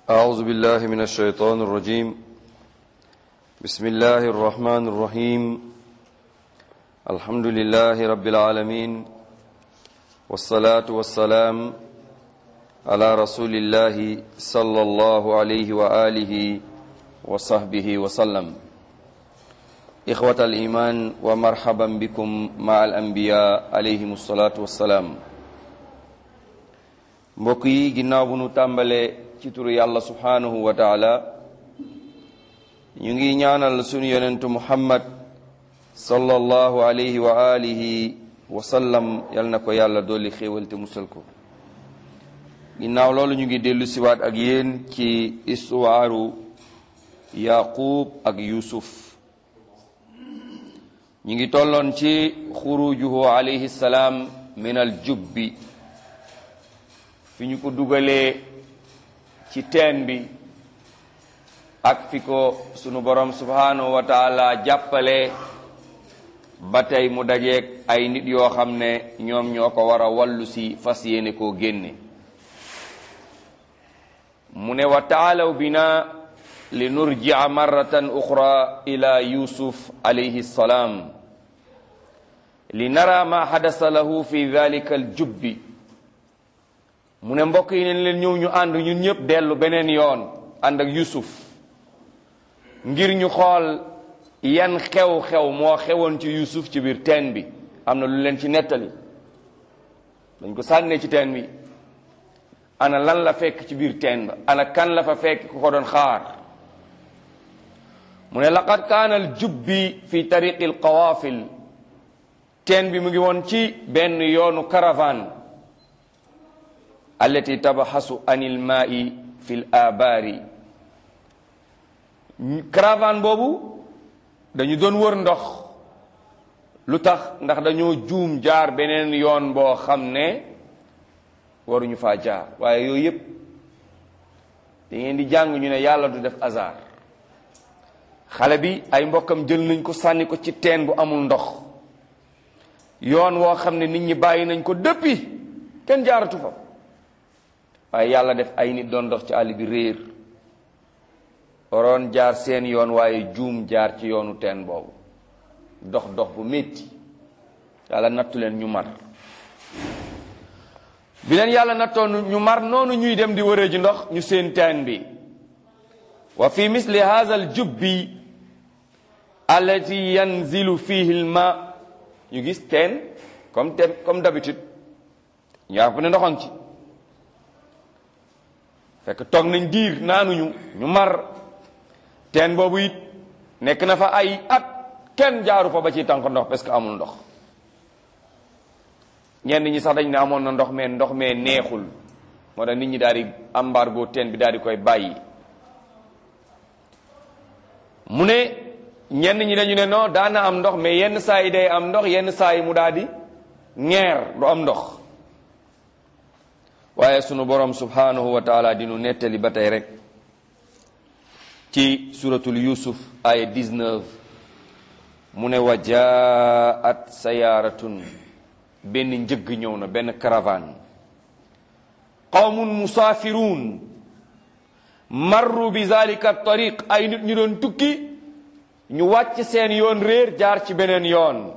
أعوذ بالله من الشيطان الرجيم بسم الله الرحمن الرحيم الحمد لله رب العالمين والصلاة والسلام على رسول الله صلى الله عليه وآله وصحبه وسلم إخوة الإيمان ومرحبا بكم مع الأنبياء عليهم الصلاة والسلام mbokk yi ginnaaw bu nu tàmbalee ci turu yàlla subhaanahu wa taala ñu ngi ñaanal sunu yonentu muhammad sallallahu alayhi wa alihi wa sallam yal na ko yàlla dolli xéewal te musal ko ginnaaw loolu ñu ngi dellu siwaat ak yéen ci istuwaaru yaqub ak yusuf ñu ngi tolloon ci xurujuhu alayhi salaam min al jubbi fi ñu ko dugalee ci teen bi ak fi ko sunu borom subhanahu wa taala jàppale ba tey mu dajeeg ay nit yoo xam ne ñoom ñoo ko war a wàllu si fas yéene koo génne mu ne wa taalaw bina li nurjia marratan uxra ila yusuf alayhi salaam li nara ma xadasa lahu fi dalika aljubbi mu ne mbokk yi neen leen ñëw ñu ànd ñun ñëpp dellu beneen yoon ànd ak yusuf ngir ñu xool yan xew-xew moo xewoon ci yusuf ci biir teen bi am na lu leen ci nettali dañ ko sànnee ci teen bi ana lan la fekk ci biir teen ba ana kan la fa fekk ku ko doon xaar mu ne laqad kaana al jubbi fi tariqi al qawaafil teen bi mu ngi woon ci benn yoonu caravane allati tabaxasu anil maai fi l abaari caravane boobu dañu doon wër ndox lu tax ndax dañoo juum jaar beneen yoon boo xam ne waruñu faa jaar waaye yooyu yépp da ngeen di jàng ñu ne yàlla du def hasard xale bi ay mbokkam jël nañ ko sànni ko ci teen bu amul ndox yoon woo xam ne nit ñi bàyyi nañ ko depuis kenn jaaratu fa waaye yàlla def ay nit doon dox ci àll bi réer waroon jaar seen yoon waaye juum jaar ci yoonu teen boobu dox dox bu métti yàlla nattu leen ñu mar bi leen yàlla nattoon ñu mar noonu ñuy dem di wëree ji ndox ñu seen teen bi wa fi misli hadha al jubbi allati yanzilu fihi al ma ñu gis teen comme teen comme d'habitude ñu yàpp ne ndoxam ci fekk toog nañ diir naanuñu ñu mar teen boobu it nekk na fa ay at kenn jaaru fa ba ci tànk ndox parce que amul ndox ñenn ñi sax dañ ne amoon na ndox mais ndox mais neexul moo tax nit ñi daal di embargo teen bi daal di koy bàyyi mu ne ñenn ñi dañu ne non daana am ndox mais yenn saa yi day am ndox yenn saa yi mu daal di ñeer du am ndox waaye sunu borom subhanahu wa taala dinu nettali ba tey rek ci suratul yusuf aya 19 mu ne wa jaat sayaaratun benn njëgg ñëw na benn caravane qawmun musaafiruun marru bi zalika tariq ay nit ñu doon tukki ñu wàcc seen yoon réer jaar ci beneen yoon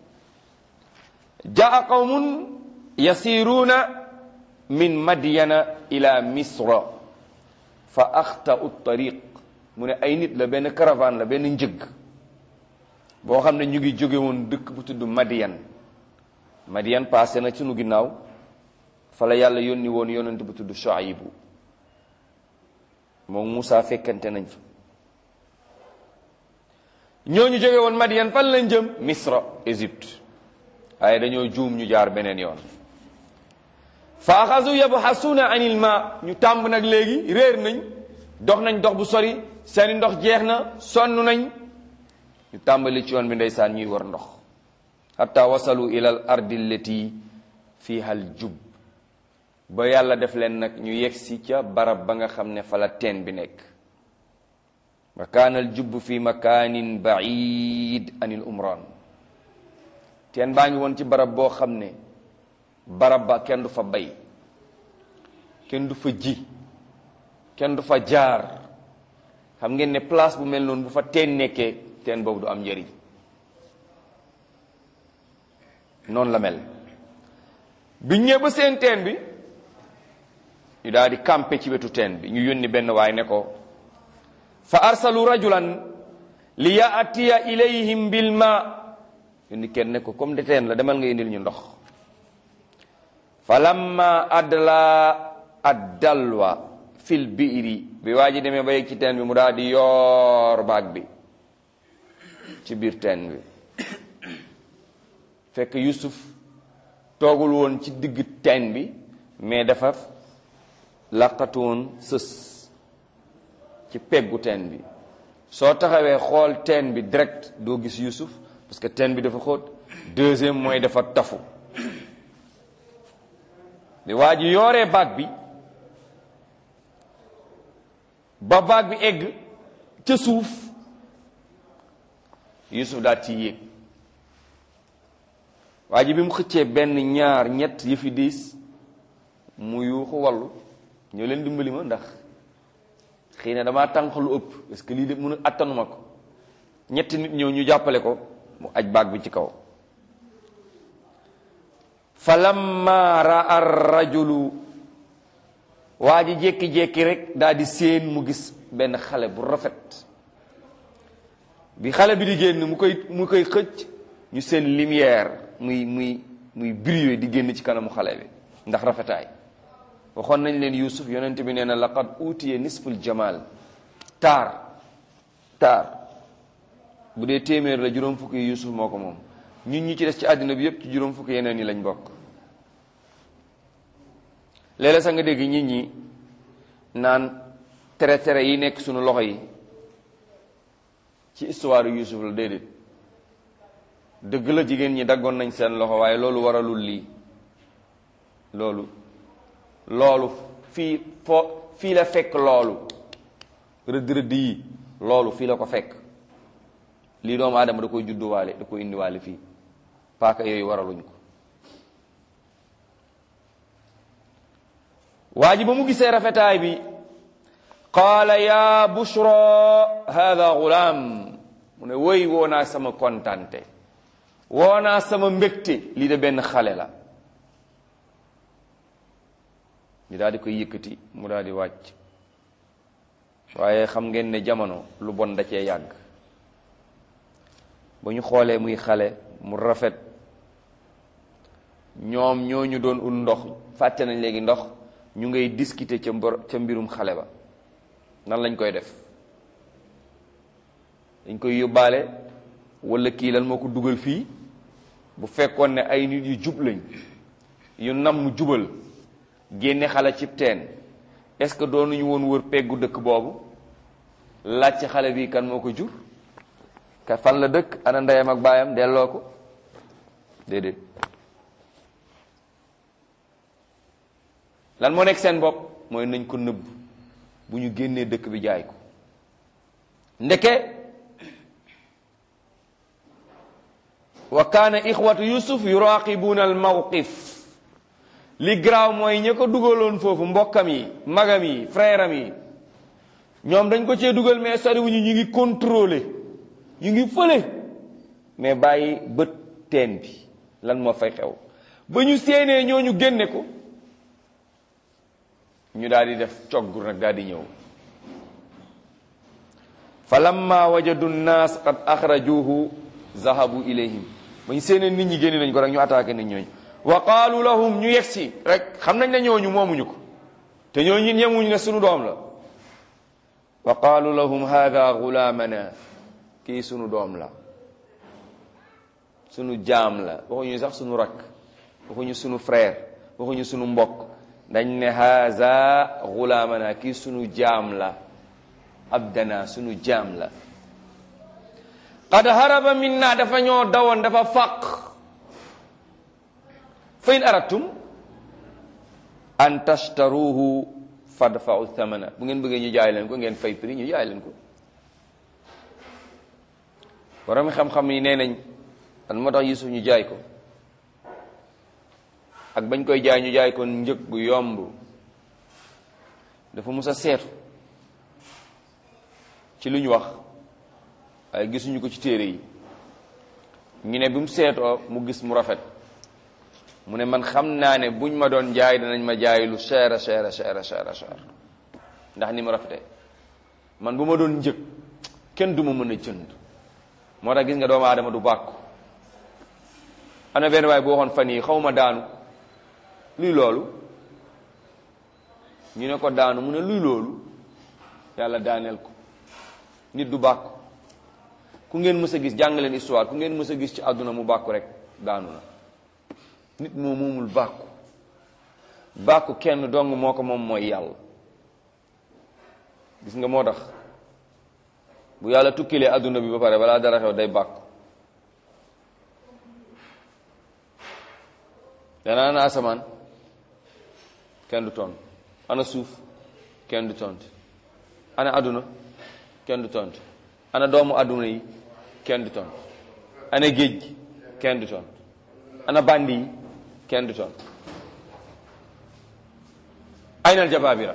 jaa qawmun yasiruuna min madyana ila misra fa axtau tariq mu ne ay nit la benn caravane la benn njëgg boo xam ne ñu ngi jóge woon dëkk bu tudd Madiyan Madiyan passé na sunu ginnaaw fa la yàlla yónni woon yonent bu tudd Shuaybu moom Moussa fekkante nañ fa ñooñu jóge woon Madiyan fan lañ jëm Misra Égypte waaye dañoo juum ñu jaar beneen yoon fa axasu yabxasuuna anil ma ñu tàmb nag léegi réer nañ dox nañ dox bu sori seeni ndox jeex na sonn nañ ñu tàmbali ci yoon bi ndeysaan ñuy war ndox hatta wasalu ila al ardi allati fiha al jub ba yàlla def leen nag ñu yegsi ca barab ba nga xam ne fa la teen bi nekk wa kaana al jubb fi makanin baid anil umran teen baa ngi woon ci barab boo xam ne barab ba kenn du fa bay kenn du fa ji kenn du fa jaar xam ngeen ne place bu mel noonu bu fa teen nekkee teen boobu du am njëriñ noonu la mel bi ñëwee ba seen teen bi ñu daal di campé ci wetu teen bi ñu yónni benn waay ne ko fa arsalu rajulan li yaatiya ilayhim bil ma yónni kenn ne ko comme de teen la demal nga indil ñu ndox fa lamma adla addalwa fil biiri bi waa ji demee ba yegg ci teen bi mu daal di yoor baag bi ci biir teen bi fekk Yusuf toogul woon ci digg teen bi mais dafa laqatu woon sës ci peggu teen bi soo taxawee xool teen bi direct doo gis Yusuf parce que teen bi dafa xóot deuxième mooy dafa tafu bi waa ji yooree baag bi ba baag bi egg ca suuf Yusuf daal ci yéeg waa ji bi mu xëccee benn ñaar ñett yëfi diis mu yuuxu wallu ñoo leen dimbali ma ndax xëy na damaa tànq lu ëpp parce que lii de mun a attanuma ko ñetti nit ñëw ñu jàppale ko mu aj baag bi ci kaw fa lamma raa rajulu waa ji jékki-jékki rek daal di séen mu gis benn xale bu rafet bi xale bi di génn mu koy mu koy xëcc ñu seen lumière muy muy muy briller di génn ci kanamu xale bi ndax rafetaay waxoon nañ leen Yuusuf yonent bi nee na laqad utiye nisful jamal taar taar bu dee téeméer la juróom fukki yi Yuusuf moo ko moom ñun ñi ci des ci àddina bi yépp ci juróom fukki yeneen yi lañ bokk léeg-léeg sax nga dégg nit ñi naan tere tere yi nekk sunu loxo yi ci histoire Yuusuf la déedéet dëgg la jigéen ñi daggoon nañ seen loxo waaye loolu waralul lii loolu loolu fii foo fii la fekk loolu rëdd rëdd yi loolu fii la ko fekk lii doomu aadama da koy judduwaale da koy indiwaale fii paaka yooyu waraluñ ko waa ji ba mu gisee rafetaay bi qaala ya bushra hada gulaam mu ne woy woo naa sama kontante woo naa sama mbégte lii de benn xale la ñu daal di koy yëkkati mu daal di wàcc waaye xam ngeen ne jamono lu bon da cee yàgg ba ñu xoolee muy xale mu rafet ñoom ñoo ñu doon ut ndox fàtte nañ léegi ndox ñu ngay discuter ca mbor ca mbirum xale ba nan lañ koy def dañ koy yóbbaale wala kii lan moo ko dugal fii bu fekkoon ne ay nit yu jub lañ yu nam mu jubal génne xale cib teen est-ce que doonuñu woon wër peggu dëkk boobu laaj ci xale bi kan moo ko jur ka fan la dëkk ana ndeyam ak baayam delloo ko déedéet lan moo nekk seen bopp mooy nañ ko nëbb bu ñu génnee dëkk bi jaay ko ndeke wa kaana ixwatu yusuf yuraqibuna al mawqif li garaaw mooy ña ko dugaloon foofu mbokkam yi magam yi frère am yi ñoom dañ ko cee dugal mais soriwuñu ñu ngi contrôler ñu ngi fële mais bàyyi bët teen bi lan moo fay xew ba ñu séenee ñooñu génne ko ñu daal di def coggur nag daal di ñëw fa lamma wajadu nnaas qad axrajuhu zahabu ilayhim ba ñu séenee nit ñi génne nañ ko rek ñu attaqué nit ñooñu wa qaalu lahum ñu yegsi rek xam nañ ne ñooñu moomuñu ko te ñooñu ñemuñu ne sunu doom la wa qaalu lahum hada gulaamana kii sunu doom la sunu jaam la waxuñu sax sunu rakk waxuñu sunu frère waxuñu sunu mbokk dañ ne haza gulaamana kii sunu jaam la abdana sunu jaam la qad haraba minna dafa ñoo dawoon dafa fàq fa in aradtum an tashtaruhu fadfa'u thamana bu ngeen bëggee ñu jaay leen ko ngeen fay prix ñu jaay leen ko borom xam-xam yi nee nañ lan moo tax Yusuf ñu jaay ko ak bañ koy jaay ñu jaay ko njëg bu yomb dafa mus a seetu ci lu ñu wax waaye gisuñu ko ci téere yi ñu ne bi mu seetoo mu gis mu rafet mu ne man xam naa ne buñ ma doon jaay danañ ma jaay lu cher a cher a cher a cher a cher ndax ni mu rafetee man bu ma doon njëg kenn du ma mën a jënd moo tax gis nga doomu aadama du bàkku ana benn waay bu waxoon fan yi xaw ma daanu luy loolu ñu ne ko daanu mu ne luy loolu yàlla daaneel ko nit du bàkku ku ngeen mës a gis jàng leen histoire ku ngeen mës a gis ci àdduna mu bàkku rek daanu na nit moo moomul bàkku bàkku kenn dong moo ko moom mooy yàlla gis nga moo tax bu yàlla tukkilee àdduna bi ba pare balaa dara xew day bàkku danaa na asamaan kenn du tont ana suuf kenn du tont ana àdduna kenn du tont ana doomu àdduna yi kenn du tont ana géej gi kenn du tont ana bandi yi kenn du tont aynal jabaabira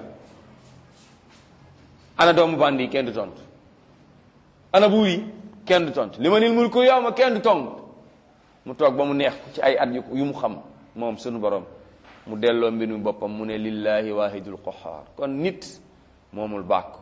ana doomu bandi yi kenn du tont ana buur yi kenn du tont li ma nil mulku yawma kenn du tont mu toog ba mu neex ko ci ay at yu yu mu xam moom sunu borom mu delloo mbir mi boppam mu ne lillahi wahidul qahar kon nit moomul bàkku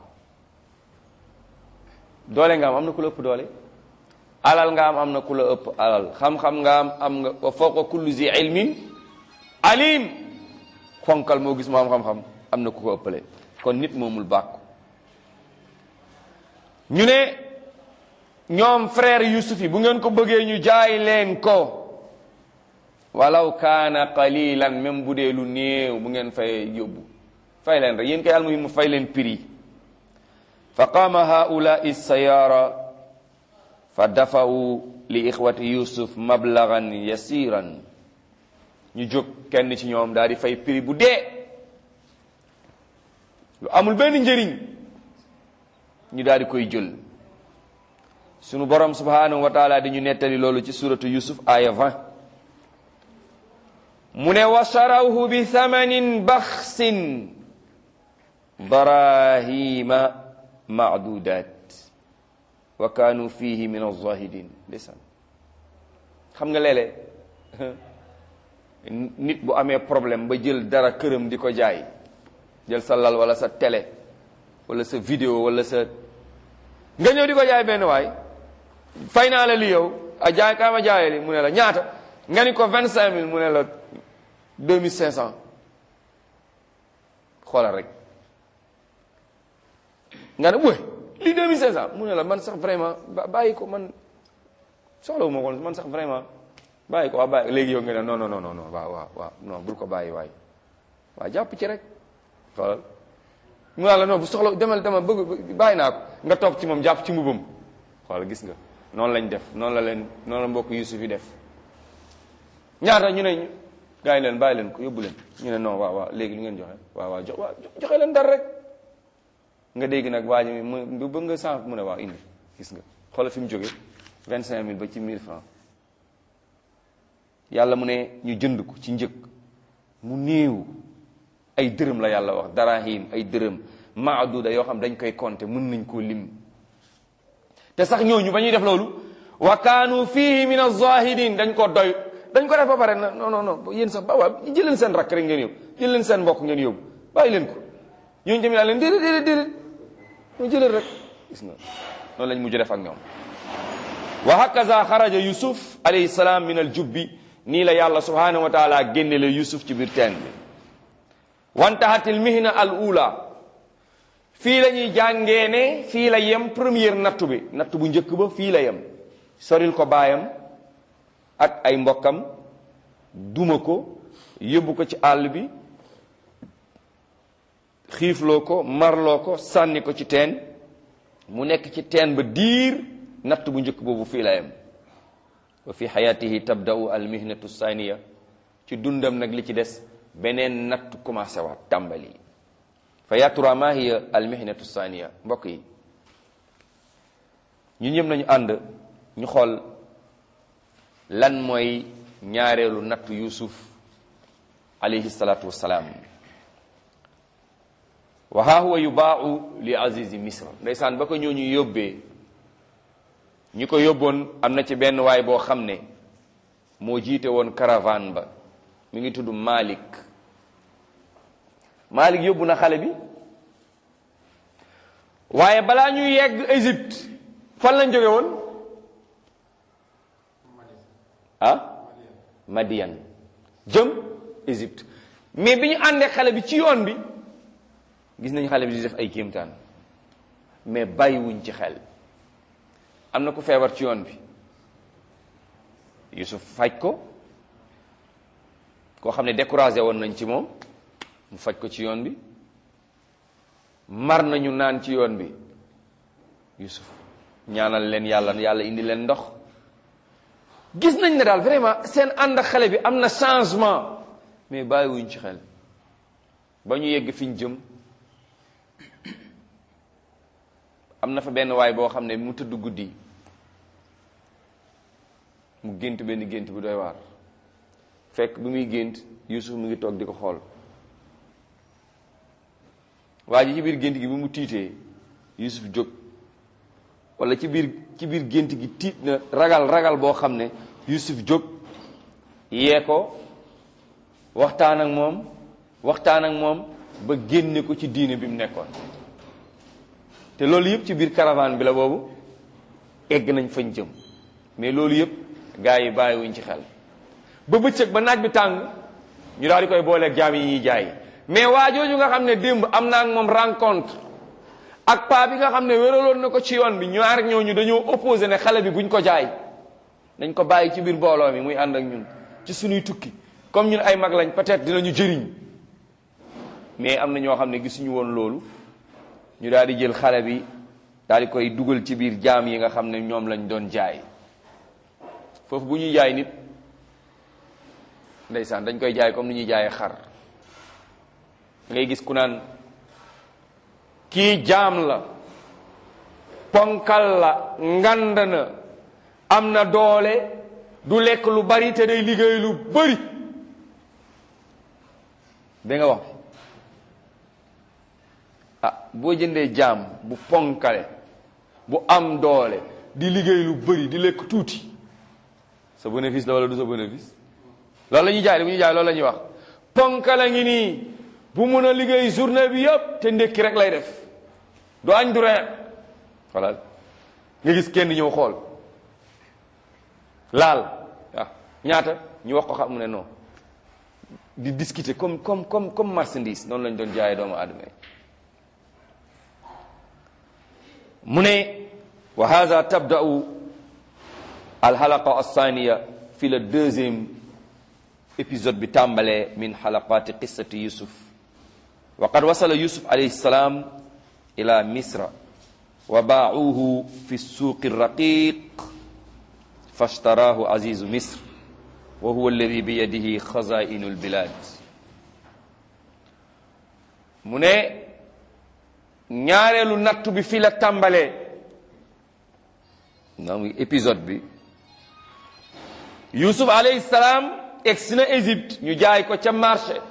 doole nga am am na ku la ëpp doole alal nga am am na ku la ëpp alal xam-xam nga am am nga wa fawqa kulli zi ilmin alim fonkal moo gis moo am xam-xam am na ku ko ëppale kon nit moomul bàkku ñu ne ñoom frère Yusuf yi bu ngeen ko bëggee ñu jaay leen ko walaw kaana qalilan même bu dee lu néew bu ngeen fay yóbbu fay leen rek yéen kay almuhim mu fay leen prix fa qaama haulaai sayara fa dafawu li ixwati yusuf mablagan yasiran ñu jóg kenn ci ñoom daal di fay prix bu dee lu amul benn njëriñ ñu daal di koy jël sunu borom subhanahu wa taala di ñu nettali loolu ci suratu yusuf aya 20 mu ne wa sharawhu bi thamanin baxsin darahima maadudat wa kaanu fihi min alzahidin ndeysaan xam nga léeg-léeg nit bu amee problème ba jël dara këram di ko jaay jël sa lal wala sa télé wala sa vidéo wala sa nga ñëw di ko jaay benn waay fay naa la li yow a jaay kaa ma jaayee li mu ne la ñaata nga ni ko vingt cinq mille mu ne la deux mille cinq cent xoolal rek nga ne wéy lii deux mille cinq cent mu ne la man sax vraiment bàyyi ko man soxlawu ma ko man sax vraiment bàyyi ko waa bàyyi léegi yow nga ne non non non non waaw waaw waaw non bul ko bàyyi waay waaw jàpp ci rek xoolal mu ne la non bu soxla demal demal bëgg bàyyi naa ko nga toog ci moom jàpp ci mbubam xoolal gis nga noonu lañ def noonu la leen noonu la mbokk Yusuf yi def ñaata ñu ne gaa yi leen bàyyi leen ko yóbbu leen ñu ne non waaw waaw léegi lu ngeen joxe waaw waaw jox waaw joxe leen dara rek nga dégg nag waa ji mu bëgg nga sànq mu ne waaw indi gis nga xoolal fi mu jóge vingt cinq mille ba ci mille francs yàlla mu ne ñu jënd ko ci njëg mu néew ay dërëm la yàlla wax darahim ay dërëm maaduda yoo xam dañ koy compter mën nañ koo lim te sax ñooñu ba ñuy def loolu wa kaanu fihi min az-zahidin dañ ko doy dañ ko def ba pare na non non non yéen sax ba waa jël leen seen rakk rek ngeen yóbbu jël leen seen mbokk ngeen yóbbu bàyyi leen ko ñooñu tamit daal leen déedéet déedéet déedéet ñu jëlal rek gis nga noonu lañ mujj def ak ñoom wa hakaza xaraja yusuf alayhi salaam min al jubbi nii la yàlla subhanahu wa taala génne la yusuf ci biir teen bi wantahatil mihna al ula fii la ñuy jàngee ne fii la yem première nattu bi nattu bu njëkk ba fii la yem soril ko baayam ak ay mbokkam duma ko yóbbu ko ci àll bi xiifloo ko marloo ko sànni ko ci teen mu nekk ci teen ba diir natt bu njëkk boobu fii la yem wa fi xayaatihi tabda'u al mihnatu saniya ci dundam nag li ci des beneen natt commencé waat tàmbali fa yatura ma hiya al mihnatu saniya mbokk yi ñu ñëpp nañu ànd ñu xool lan mooy ñaareelu nattu yusuf alayhi salaatu wassalaam wa haa huwa yubaau li azizi misra ndeysaan ba ko ñooñu yóbbee ñi ko yóbboon am na ci benn waay boo xam ne moo jiite woon caravane ba mi ngi tudd Malik Malik yóbbu na xale bi waaye balaa ñuy yegg Égypte fan lañ jóge woon ah Madian jëm Égypte mais bi ñu àndee xale bi ci yoon bi gis nañ xale bi di def ay kéemtaan mais bàyyiwuñ ci xel am na ku feebar ci yoon bi Yusuf faj ko koo xam ne découragé woon nañ ci moom mu faj ko ci yoon bi mar nañu naan ci yoon bi Yusuf ñaanal leen yàlla yàlla indi leen ndox gis nañ ne daal vraiment seen ànd ak xale bi am na changement mais bàyyiwuñ ci xel ba ñu yegg fi ñu jëm am na fa benn waay boo xam ne mu tëdd guddi mu gént benn gént bu doy waar fekk bi muy gént Yusuf mu ngi toog di ko xool waa ji ci biir gént gi bi mu tiitee Yusuf jóg wala ci biir ci biir gént gi tiit na ragal ragal boo xam ne Yusuf jóg yee ko waxtaan ak moom waxtaan ak moom ba génne ko ci diine bi mu nekkoon te loolu yëpp ci biir caravane bi la boobu egg nañ fañ jëm mais loolu yëpp gaa yi bàyyiwuñ ci xel ba bëccëg ba naaj bi tàng ñu daal di koy booleeg jaam yi ñuy jaay mais waa jooju nga xam ne démb am naa ak moom rencontre ak paa bi nga xam ne wéraloon na ko ci yoon bi ñaar ñooñu dañoo opposé ne xale bi buñ ko jaay dañ ko bàyyi ci biir mbooloo mi muy ànd ak ñun ci suñuy tukki comme ñun ay mag lañ peut-être dinañu jëriñ mais am na ñoo xam ne gisuñu woon loolu ñu daal di jël xale bi daal di koy dugal ci biir jaam yi nga xam ne ñoom lañ doon jaay foofu bu ñuy jaay nit ndeysaan dañ koy jaay comme ni ñuy jaayee xar ngay gis ku naan kii jaam la ponkal la ngand na am na doole du lekk lu bari te day liggéey lu bari da nga wax ah boo jëndee jaam bu ponkale bu am doole di liggéey lu bari di lekk tuuti sa bénéfice la wala du sa bénéfice loolu la ñuy jaay bu ñuy jaay loolu la ñuy wax ponkala ngi nii bu mun a liggéey journée bi yëpp te ndékki rek lay def du añ du reer voilà nga gis kenn ñëw xool laal waaw ñaata ñu wax ko xam mu ne non di discuter comme comme comme comme marchandise noonu lañ doon jaayee doomu aadama yi mu ne wa hada tabda'u alxalaqa althaniya fi le deuxième épisode bi tàmbalee min xalaqaati qissati yusuf wa qad wasala yusuf alayhi salaam ila misra wa baacuuhu fi suuqi raqiq fashtaraahu azizu misr wa huwa alladi biyadihi xazainu albilad mu ne ñaareelu nattu bi fi la tàmbalee na muy épisode bi yusuf alayhi salaam egsi na Égypte ñu jaay ko ca marché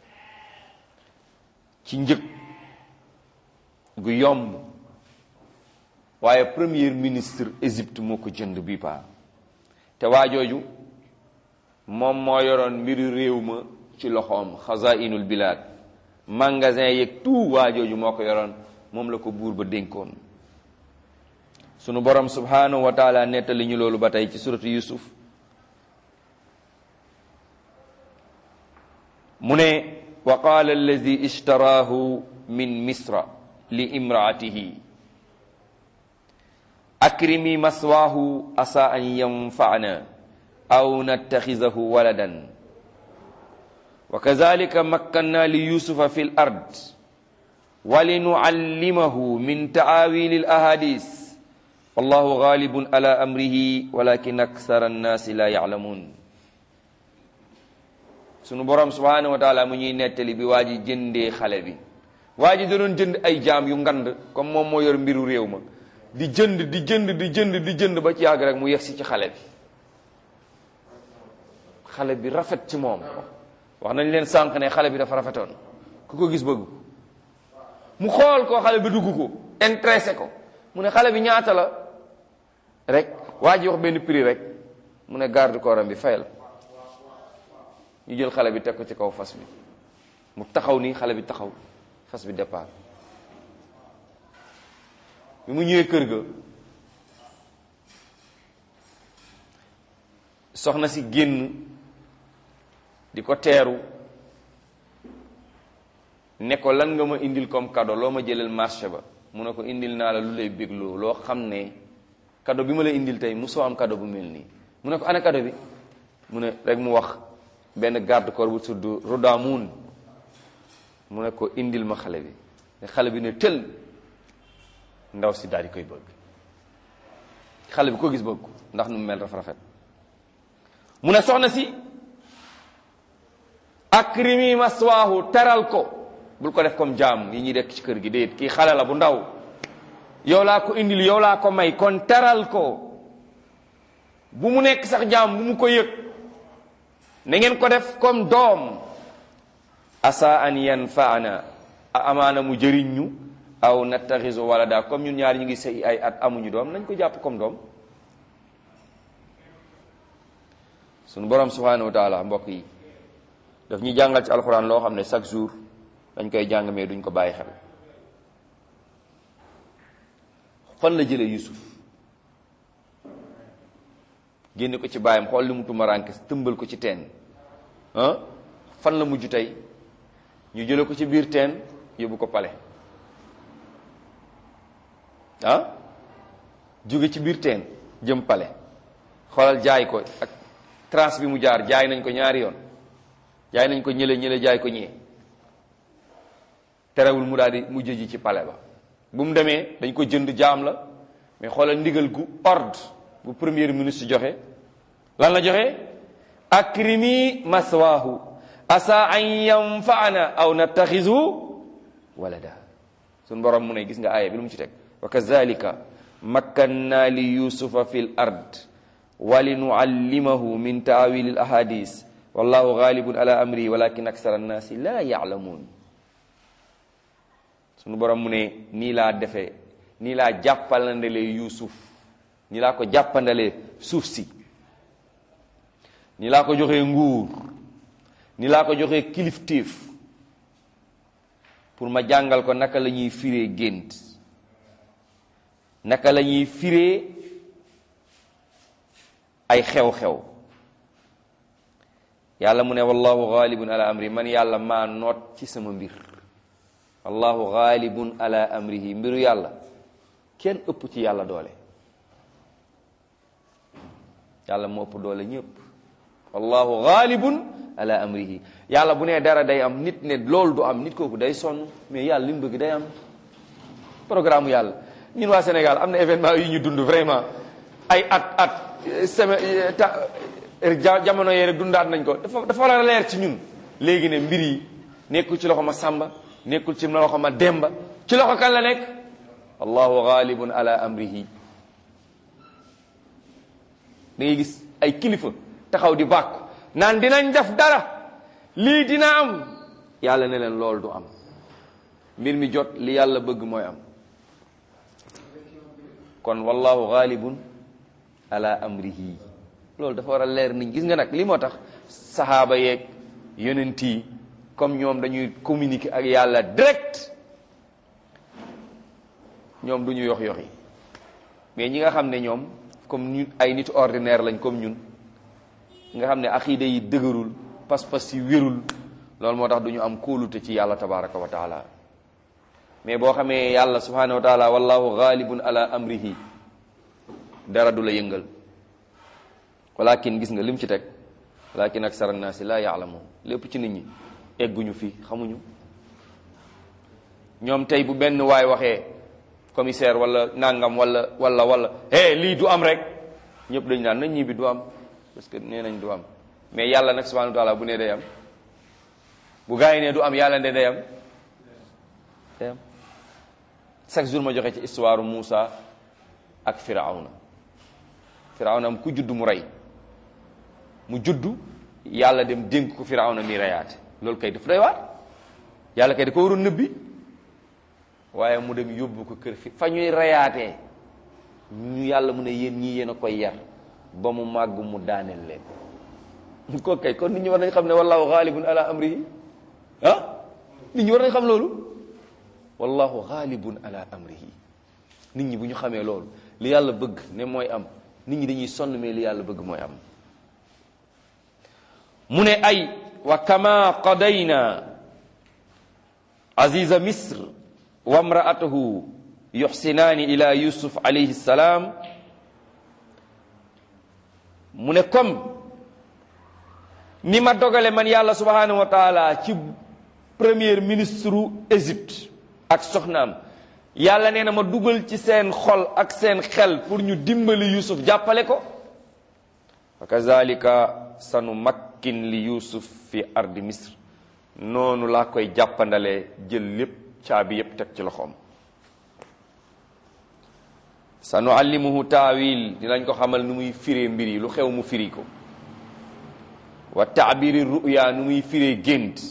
ci njëg gu yomb waaye premier ministre Égypte moo ko jënd bi paa te waa jooju moom moo yoroon mbiru réew ma ci loxoom xazainul bilad magasin yeeg tout waa jooju moo ko yoroon moom la ko buur ba dénkoon sunu borom subhanahu wa taala nettali ñu loolu ba tey ci suratu yusuf mu ne wa qaala alladi ishtaraahu min misra li imraatihi akrimi maswaahu asa an yanfa'ana aw nattaxizahu waladan wa kazalika makkanna li yusufa fi l ard wa linuallimahu min taawili l ahadis wallahu galibun ala amrihi walakin aksara annaasi la yaclamun sunu borom subhanahu wa taala mu ñuy nettali bi waa ji jëndee xale bi waa ji da doon jënd ay jaam yu ngand comme moom moo yor mbiru réew ma di jënd di jënd di jënd di jënd ba ci yàgg rek mu yegsi ci xale bi xale bi rafet ci moom wax nañ leen sànq ne xale bi dafa rafetoon ku ko gis bëgg mu xool ko xale bi dugg ko intéressé ko mu ne xale bi ñaata la rek waa ji wax benn prix rek mu ne garde corps bi fayal ñu jël xale bi teg ko ci kaw fas bi mu taxaw nii xale bi taxaw fas bi départ bi mu ñëwee kër ga soxna si génn di ko teeru ne ko lan nga ma indil comme cadeau loo ma jëlal marché ba mu ne ko indil naa la lu lay bégloo loo xam ne cadeau bi ma lay indil tey musoo am cadeau bu mel nii mu ne ko ana cadeau bi mu ne rek mu wax benn garde corps bu tudd Rodamoun mu ne ko indil ma xale bi ne xale bi ne tël ndaw si daal di koy bëgg xale bi ko gis bëgg ko ndax nu mu mel dafa rafet mu ne soxna si akrimi maswaahu teral ko bul ko def comme jaam yi ñuy dekk ci kër gi déet kii xale la bu ndaw yow laa ko indil yow laa ko may kon teral ko bu mu nekk sax jaam bu mu ko yëg na ngeen ko def comme doom asa an yanfaana amaana mu jëriñ ñu aw nattaxisu walada comme ñun ñaar ñu ngi sëy ay at amuñu doom nañ ko jàpp comme doom suñu borom subhanahu wa taala mbokk yi daf ñu jàngal ci alxuraan loo xam ne chaque jour dañ koy jàng mais duñ ko bàyyi xel fan la jëlee Yusuf génne ko ci baayam xool li mu tumaraanke tëmbal ko ci teen ah fan la mujj tey ñu jële ko ci biir teen yóbbu ko pale ah jóge ci biir teen jëm pale xoolal jaay ko ak trace bi mu jaar jaay nañ ko ñaari yoon jaay nañ ko ñële ñële jaay ko ñee terewul mu daal di mujj ji ci pale ba bu mu demee dañ ko jënd jaam la mais xoolal ndigal gu ordre bu premier ministre joxe lan la joxe akrimi maswaahu asa an yanfaana aw nattaxisu walada suñ borom mu ne gis nga aaya bi lu mu ci teg wa kazalika makkanna li yusufa fi l ard wa linuallimahu min taawili l ahadis wallahu ghalibun ala amri walakin aksara annaasi la yaalamuun suñu borom mu ne nii laa defee nii laa jàppandalee yuusuf nii laa ko jàppandalee suuf si nii laa ko joxee nguur nii laa ko joxee kilifteef pour ma jàngal ko naka la ñuy firee gént naka la ñuy firee ay xew-xew yàlla mu ne wallahu ghalibun ala amri man yàlla maa noot ci sama mbir wallahu ghalibun ala amrihi mbiru yàlla kenn ëpp ci yàlla doole yàlla moo ëpp doole ñëpp wallahu ghalibun ala amrihi yàlla bu nee dara day am nit ne loolu du am nit kooku day sonn mais yàlla li mu bëgg day am programme yàlla ñun waa Sénégal am na événement yu ñu dund vraiment ay at at semaine ta jamono yee rek dundaat nañ ko dafa dafa war a leer ci ñun léegi ne mbir yi nekkul ci loxo ma sàmba nekkul ci loxo ma demba ci loxo kan la nekk allahu ghalibun ala amrihi da ngay gis ay kilifa taxaw di bàkku naan dinañ def dara lii dina am yàlla ne leen loolu du am mbir mi jot li yàlla bëgg mooy am kon wallahu ghalibun ala amrihi loolu dafa war a leer niñ gis nga nag li moo tax saxaaba yeeg yonent yi comme ñoom dañuy communiquer ak yàlla direct ñoom du ñu yox yoxi mais ñi nga xam ne ñoom comme ñu ay nit ordinaire lañ comme ñun nga xam ne aqiida yi dëgërul pas-pas yi wérul loolu moo tax du ñu am kóolute ci yàlla tabaraka wa taala mais boo xamee yàlla subhanahu wa taala wallahu ghalibun ala amrihi dara du la yëngal walakin gis nga lim ci teg walakin aksara naasi la yaalamuun lépp ci nit ñi egguñu fii xamuñu ñoom tey bu benn waay waxee commissaire wala nangam wala wala wala hey lii du am rek ñëpp dañu naan nañ ñi bi du am parce que nee nañ du am mais yàlla nag subhanahu wa taala bu nee day am bu gaa yi ne du am yàlla ne day am day am chaque jour ma joxe ci histoire Moussa ak Firawna Firawna am ku judd mu rey mu juddu yàlla dem dénk ko Firawna mi reyaate loolu kay daf doy waar yàlla kay da ko waroon nëbbi waaye mu dem yóbbu ko kër fi fa ñuy reyaatee ñu yàlla mu ne yéen ñii yéen a koy yar ba mu màgg mu daaneel leen ko kay kon nit ñi war nañ xam ne wallahu ghalibun ala amrihi ah nit ñi war nañ xam loolu wallahu ghalibun ala amrihi nit ñi bu ñu xamee loolu li yàlla bëgg ne mooy am nit ñi dañuy sonn mais li yàlla bëgg mooy am mu ne ay wa kama qadayna aziza misr wa mraatahu yuxsinaani ila yusuf alayhi salaam mu ne comme ni ma dogale man yàlla subhanahu wa taala ci premier ministre u Égypte ak soxnaam yàlla nee na ma dugal ci seen xol ak seen xel pour ñu dimbali yusuf jàppale ko wa kazalika sanu makkin li yusuf fi ardi misr noonu laa koy jàppandalee jël lépp caabi yépp teg ci loxoom sa nu allimuhu taawil dinañ ko xamal nu muy firee mbir yi lu xew mu firi ko wa taabiri ruya nu muy firee gént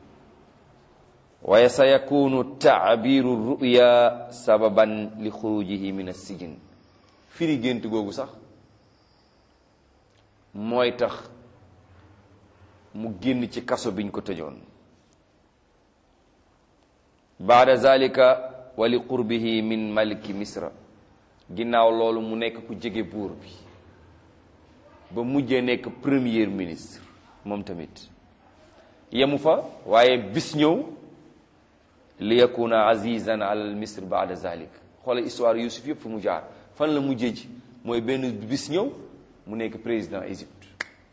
waaye sa yakunu taabiru ruya sababan li xurujihi min assijin firi gént googu sax mooy tax mu génn ci kaso biñ ko tëjoon baada zalika wa li qurbihi min maliki misra ginnaaw loolu mu nekk ku jege buur bi ba mujjee nekk premier ministre moom tamit yemu fa waaye bis ñëw li yakuna azizan alal misr baada zalik xoola histoire yusuf yëpp fu mu jaar fan la mujjee ji mooy benn bis ñëw mu nekk président Égypte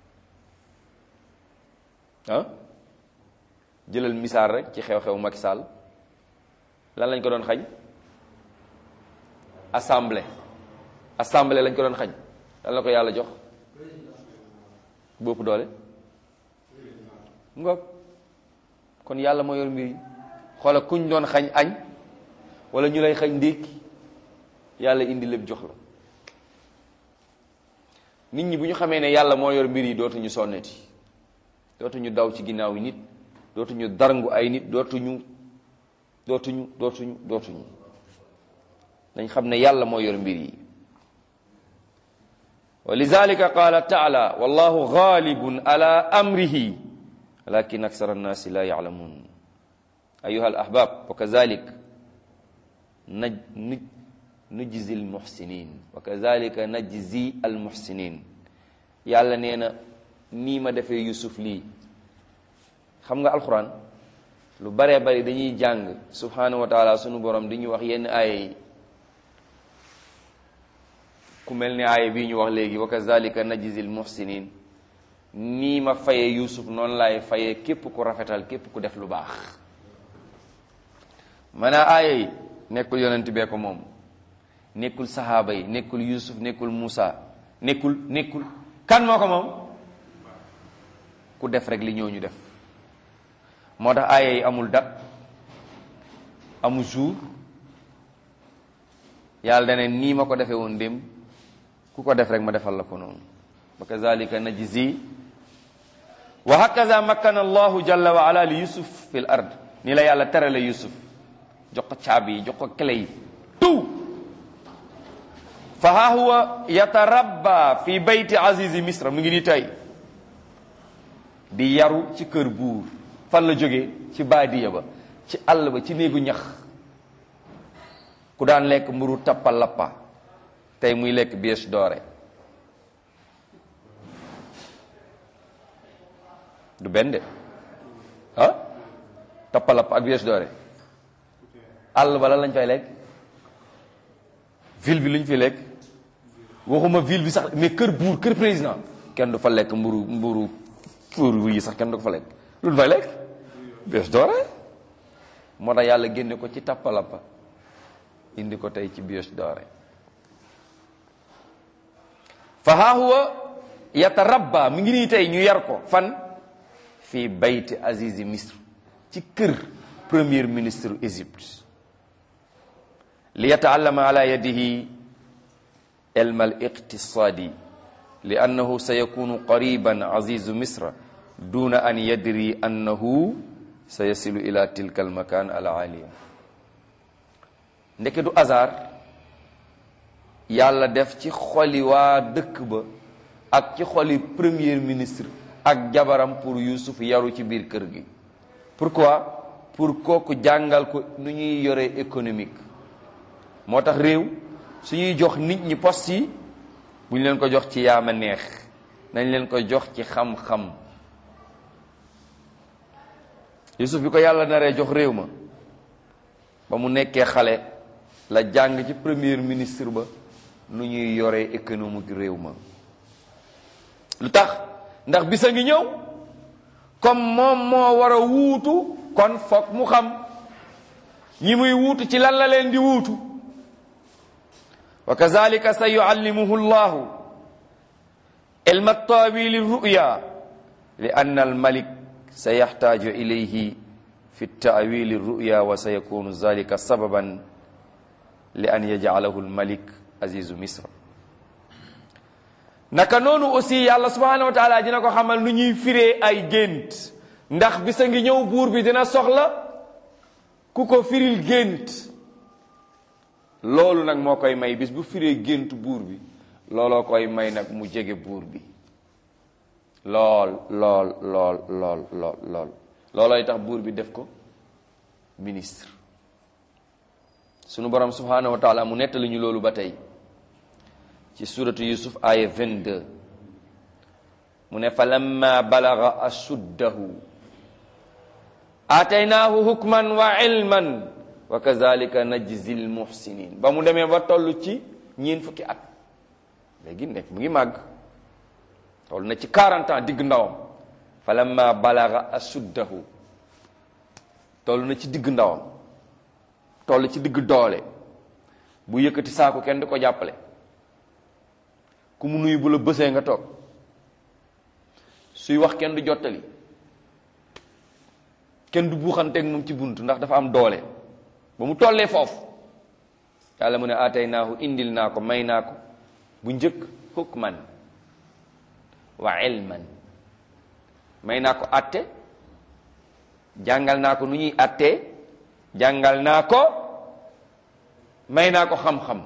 ah jëlal misaal rek ci xew-xew Macky Sall lan lañ ko doon xañ assemblée assemblée lañ ko doon xañ lan la ko yàlla jox bopp doole ngoog kon yàlla moo yor mbir yi xoola kuñ doon xañ añ wala ñu lay xañ ndékki yàlla indi lépp jox la nit ñi bu ñu xamee ne yàlla moo yor mbir yi dootuñu sonneti dootuñu daw ci ginnaaw yi nit dootuñu darngu ay nit dootuñu dootuñu dootuñu dootuñu dañ xam ne yàlla moo yor mbir yi wa lidalika qaala taala wallahu ghalibun ala amrihi walakin aksara annaasi la yalamun ayuha al ahbab wa kazalik naj nujzi al muhsinin wa kazalika najzi al muhsinin yàlla nee na nii ma defee yusuf lii xam nga alquran lu baree bari dañuy jàng subhanahu wa taala sunu borom di ñu wax yenn aaya yi ku mel ni aaya bii ñu wax léegi wa kazalika najzi al muhsinin nii ma fayee yusuf noonu laay fayee képp ku rafetal képp ku def lu baax maanaa aaya yi nekkul yonent bee ko moom nekkul sahaaba yi nekkul yusuf nekkul Musa nekkul nekkul kan moo ko moom ku def rek li ñooñu def moo tax aaya yi amul date amul jour yàlla dane nii ma ko defee woon démb ku ko def rek ma defal la ko noonu wa kazalika najzi wa hakaza makkana allahu jalla wa ala li yusuf fi l ard ni la yàlla terale yusuf jox ko caabi yi jox ko clé yi tout fa ha huwa yatarabba fi bayti azizi misra mu ngi ni tey di yaru ci kër buur fan la jógee ci baadiya ba ci àll ba ci néegu ñax ku daan lekk mburu tappa lappa tey muy lekk bies doore du benn de ah tappa lappa ak bies doore àll ba lan lañ fay lekk ville bi lu ñu fi lekk waxuma ville bi sax mais kër buur kër président kenn du fa lekk mburu mburu mburu yi sax kenn du ko fa lekk lu ñu fay lekk bies doore moo tax yàlla génne ko ci tappa lappa indi ko tey ci bies doore fa haa huwa yatarabba mi ngi nii tey ñu yar ko fan fii bayti azizi misr ci kër premier ministre Égypte li yataallama ala yadihi ilma al iqtisadi li annahu sayakunu qariban azizu misra duna an yadri annahu sayasilu ila tilka al makan al aliya ndeke du hasard yàlla def ci xoli waa dëkk ba ak ci xoli premier ministre ak jabaram pour Yuusuf yaru ci biir kër gi pourquoi pour kooku jàngal ko nu ñuy yore économique moo tax réew su ñuy jox nit ñi poste yi bu ñu leen ko jox ci yaama neex nañ leen ko jox ci xam-xam Yuusuf bi ko yàlla naree jox réew ma ba mu nekkee xale la jàng ci premier ministre ba nu ñuy yore économique réew ma lu tax ndax bisa ngi ñëw comme moom moo war a wuutu kon foog mu xam ñi muy wuutu ci lan la leen di wuutu wa kazalika sa yuallimuhu llahu ilma tawili ruya li anna almalik sa yaxtaaju ilayhi fi taawili ruya wa sa yakunu zalika sababan li an yajcalahu almalik azizu misra naka noonu aussi yàlla subhanahu wa taala dina ko xamal nu ñuy firee ay gént ndax bisa ngi ñëw buur bi dina soxla ku ko firil gént loolu nag moo koy may bis bu firee gént buur bi looloo koy may nag mu jege buur bi lool lool lool lool lool lool loolooy tax buur bi def ko ministre sunu borom subhanahu wa taala mu nettali ñu loolu ba tey ci suratu yusuf aya 22 mu ne fa lamma balaga ashuddahu aataynaahu hukman wa ilman wa kazalika najzi lmuhsinin ba mu demee ba toll ci ñeen fukki at léegi nekk mu ngi màgg toll na ci 40 ans digg ndawam fa lamma balaga ashuddahu toll na ci digg ndawam toll ci digg doole bu yëkkati saako kenn du ko jàppale ku mu nuyu bu la bësee nga toog suy wax kenn du jottali kenn du buuxanteeg moom ci bunt ndax dafa am doole ba mu tollee foofu yàlla mu ne aataynaahu indil naa ko may naa ko bu njëkk hukman wa ilman may naa ko atte jàngal naa ko nu ñuy attee jàngal naa ko may naa ko xam-xam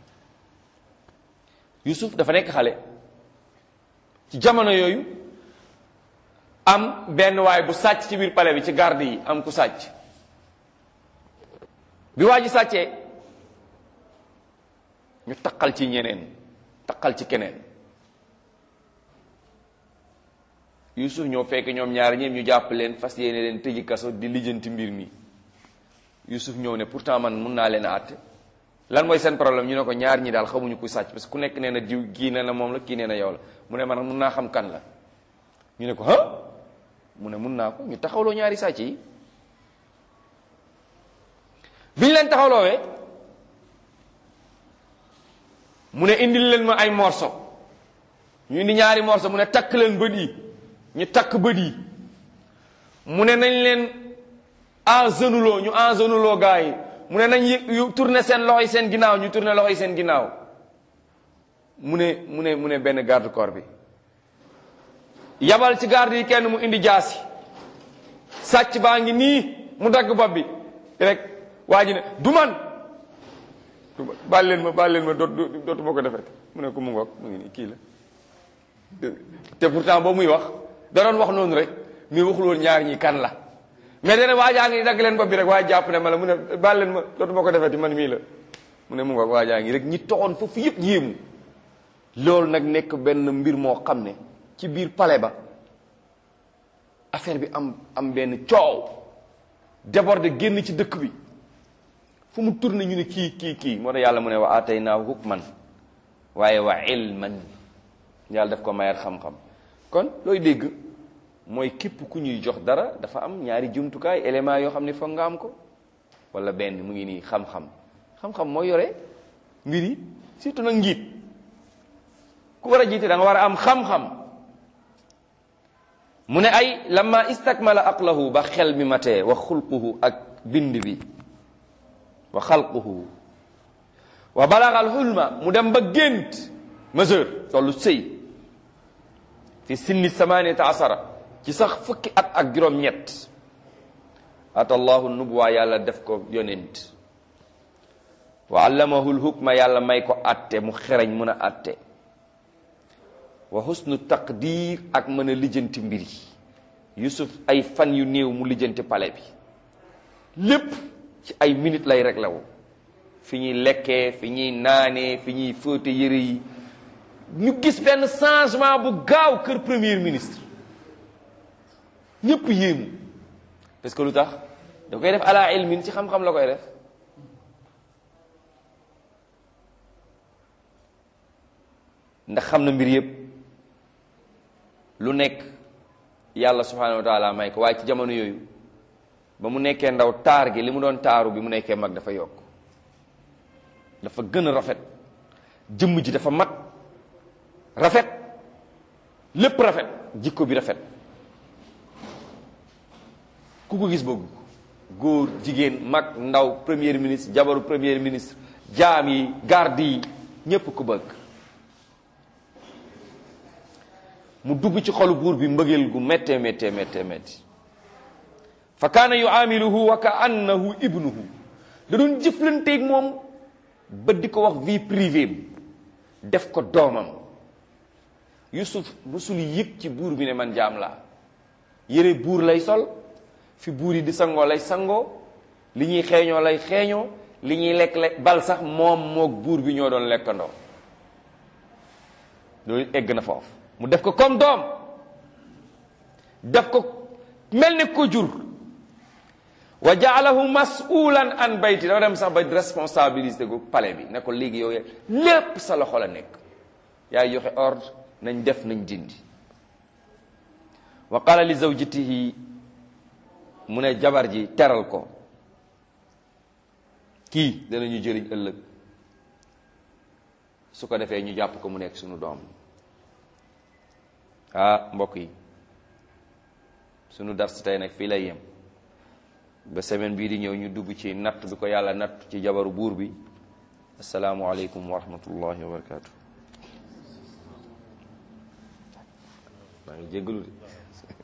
Yusuf dafa nekk xale ci jamono yooyu am benn waay bu sàcc ci biir palais bi ci garde yi am ku sàcc bi waa ji sàccee ñu taqal ci ñeneen taqal ci keneen Yusuf ñoo fekk ñoom ñaar ñeem ñu jàpp leen fas yéene leen tëji kaso di lijjanti mbir mi Yusuf ñëw ne pourtant man mun naa leen a àtte lan mooy seen problème ñu ne ko ñaar ñi daal xamuñu ku sàcc parce que ku nekk nee na diw kii nee na moom la kii nee na yow la mu ne man mun naa xam kan la ñu ne ko ah mu ne mun naa ko ñu taxawloo ñaari sàcc yi bi ñu leen taxawloowee mu ne indil leen ma ay morso ñu indi ñaari morso mu ne takk leen bët yi ñu takk bët yi mu ne nañ leen engenuloo ñu engenuloo gaa yi mu ne nañ yu tourné seen loxo yi seen ginnaaw ñu tourné loxo yi seen ginnaaw mu ne mu ne mu ne benn garde corps bi yabal ci garde yi kenn mu indi jaasi sàcc baa ngi nii mu dagg bopp bi rek waa ji ne du man baal leen ma baal leen ma dootu dootu ma ko defet mu ne ko mu ngoog mu ngi nii kii la te pourtant boobu muy wax da doon wax noonu rek mais waxul woon ñaar ñi kan la mais dana waajaa ngi dagg leen bopp bi rek waaye jàpp ne ma la mu ne baal leen ma dootu ma ko defeti man mii la mu ne mu ngoog waajaa ngi rek ñi toxoon foofu yëpp yéemu loolu nag nekk benn mbir moo xam ne ci biir palais ba affaire bi am am benn coow débordé génn ci dëkk bi fu mu tourné ñu ne kii kii kii moo tax yàlla mu ne wa ataynaahu hukman waaye wa ilman yàlla daf ko mayar xam-xam kon looy dégg mooy képp ku ñuy jox dara dafa am ñaari jumtukaay élément yoo xam ne foog nga am ko wala benn mu ngi nii xam-xam xam-xam mooy yore mbir yi surtout nag njiit ku war a jiite da nga war a am xam-xam mu ne ay lamma istakmala aqlahu ba xel mi matee wa xulquhu ak bind bi wa xalquhu wa balagal xulma mu dem ba gént mesure tollu sëy fi sinni samaniyata asara ci sax fukki at ak juróom-ñett atallahu nubuwa yàlla def ko yonent wa allamahu lhukma yàlla may ko atte mu xereñ mën a atte wa husnu taqdir ak mën a lijjanti mbir yi yusuf ay fan yu néew mu lijjanti pale bi lépp ci ay minutes lay réglé wu fi ñuy lekkee fi ñuy naanee fi ñuy fóote yëre yi ñu gis benn changement bu gaaw kër premier ministre ñëpp yéemu parce que lu tax da koy def ala ilmin ci xam-xam la koy def ndax xam na mbir yëpp lu nekk yàlla subhanahu wa taala may ko waaye ci jamono yooyu ba mu nekkee ndaw taar gi li mu doon taaru bi mu nekkee mag dafa yokk dafa gën a rafet jëmm ji dafa mat rafet lépp rafet jikko bi rafet ku ko gis bëgg góor jigéen mag ndaw premier ministre jabaru premier ministre jaam yi garde yi ñépp ko bëgg mu dugg ci xolu buur bi mbëggeel gu méttee méttee méttee métti fa kaana yuamiluhu wa ka annahu ibnuhu da doon jëflanteeg moom ba di ko wax vie privée def ko doomam yusuf musul yëg ci buur bi ne man jaam laa yére buur lay sol fi buur yi di sangoo lay sangoo li ñuy xeeñoo lay xeeñoo li ñuy lekk lekk bal sax moom moog buur bi ñoo doon lekkandoo loolu egg na foofu mu def ko comme doom def ko mel ni ko jur wa jaalahu masulan an bayti dafa dem sax ba responsabilité gu palais bi ne ko léegi yow lépp sa loxo la nekk yaay joxe ordre nañ def nañ dindi wa qala li zawjatihi mu ne jabar ji teral ko kii danañu jëriñ ëllëg su ko defee ñu jàpp ko mu nekk suñu doom ah mbokk yi sunu dars tey nag fii lay yem ba semaine bii di ñëw ñu dugg ci natt bi ko yàlla natt ci jabaru buur bi asalaamualeykum wa rahmatullahi wa barakatu maa ngi jéggalu de